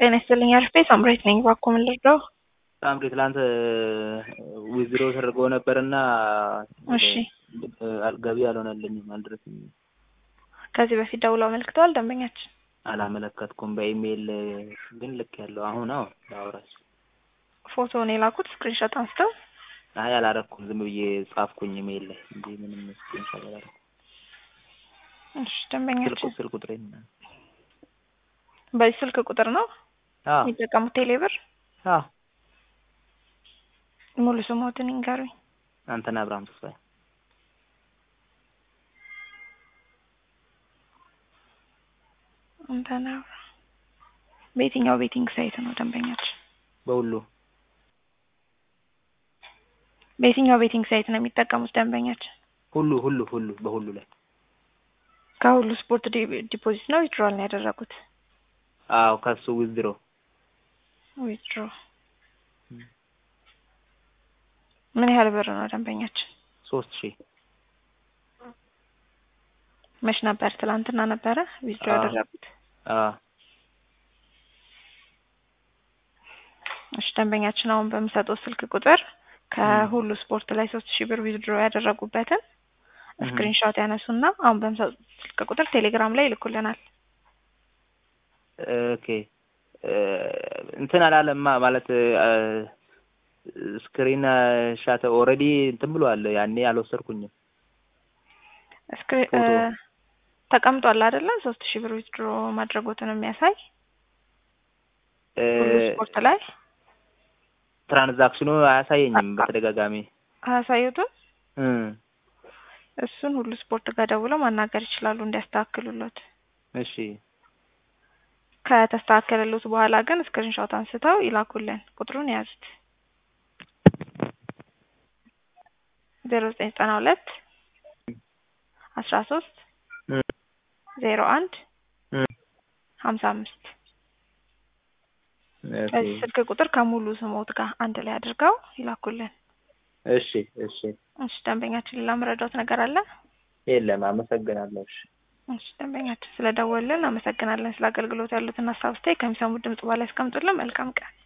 ጤና ይስጥልኝ አርፌ ሳምራዊት ነኝ። እባክዎ ምን ልርዳው? ሳምሪ ትላንት ዊዝድሮ ተደርጎ ነበርና እሺ ገቢ አልሆነልኝም፣ አልደረሰኝም። ከዚህ በፊት ደውለው አመልክተዋል ደንበኛችን? አላመለከትኩም። በኢሜይል ግን ልክ ያለው አሁን አዎ ላውራሽ። ፎቶውን የላኩት ስክሪንሾት አንስተው? አይ አላረኩም፣ ዝም ብዬ ጻፍኩኝ ኢሜይል ላይ እንጂ ምንም ስክሪንሾት አላረኩም። እሺ ደንበኛችን ስልኩ ስልክ ቁጥሬ በዚህ ስልክ ቁጥር ነው አዎ የሚጠቀሙት ቴሌብር? አዎ ሙሉ ስሞትን ይንገሩኝ። አንተነህ አብርሃም ተስፋዬ አንተነህ አብርሃም በየትኛው ቤቲንግ ሳይት ነው ደንበኛችን? በሁሉ በየትኛው ቤቲንግ ሳይት ነው የሚጠቀሙት ደንበኛችን? ሁሉ ሁሉ ሁሉ በሁሉ ላይ ከሁሉ ስፖርት ዲ- ዲፖዚት ነው ዊዝድሮዋል ነው ያደረጉት? አዎ ከሱ ዊዝድሮ ዊዝድሮ ምን ያህል ብር ነው ደንበኛችን? ሶስት ሺህ መች ነበር? ትላንትና ነበረ ዊዝድሮ አዎ። ያደረጉት? አዎ እሺ ደንበኛችን አሁን በምሰጠው ስልክ ቁጥር ከሁሉ ስፖርት ላይ ሶስት ሺህ ብር ዊዝድሮ ያደረጉበትን እህ። ስክሪንሾት ያነሱና አሁን በምሰጠው ስልክ ቁጥር ቴሌግራም ላይ ይልኩልናል። ኦኬ እንትን አላለማ ማለት ስክሪን ሻት ኦልሬዲ እንትን ብሏል። ያኔ አልወሰድኩኝም። ስክሪ- ፎቶ። እ፣ ተቀምጧል አይደለ? ሶስት ሺህ ብር ዊዝድሮ ማድረጉትን የሚያሳይ እ፣ ሁሉ ስፖርት ላይ ትራንዛክሽኑ አያሳየኝም በተደጋጋሚ አያሳዩትም። እ፣ እሱን ሁሉ ስፖርት ጋር ደውለው ማናገር ይችላሉ እንዲያስተካክሉሎት። እሺ ከተስተካከለሉት በኋላ ግን ስክሪንሾት አንስተው ይላኩልን። ቁጥሩን የያዙት ዜሮ ዘጠኝ ዘጠና ሁለት አስራ ሶስት እ፣ ዜሮ አንድ እ፣ ሀምሳ አምስት ኦኬ። በዚህ ስልክ ቁጥር ከሙሉ ስሞት ጋር አንድ ላይ አድርገው ይላኩልን። እሺ እሺ እሺ ደንበኛችን ሌላ መረዳት ነገር አለ? የለም አመሰግናለሁ። እሺ እሺ ደንበኛችን ስለደወልን አመሰግናለን። ስለ አገልግሎት ያሉትን ሀሳብ አስተያየት ከሚሰሙት ድምጽ በላይ ያስቀምጡልን። መልካም ቀን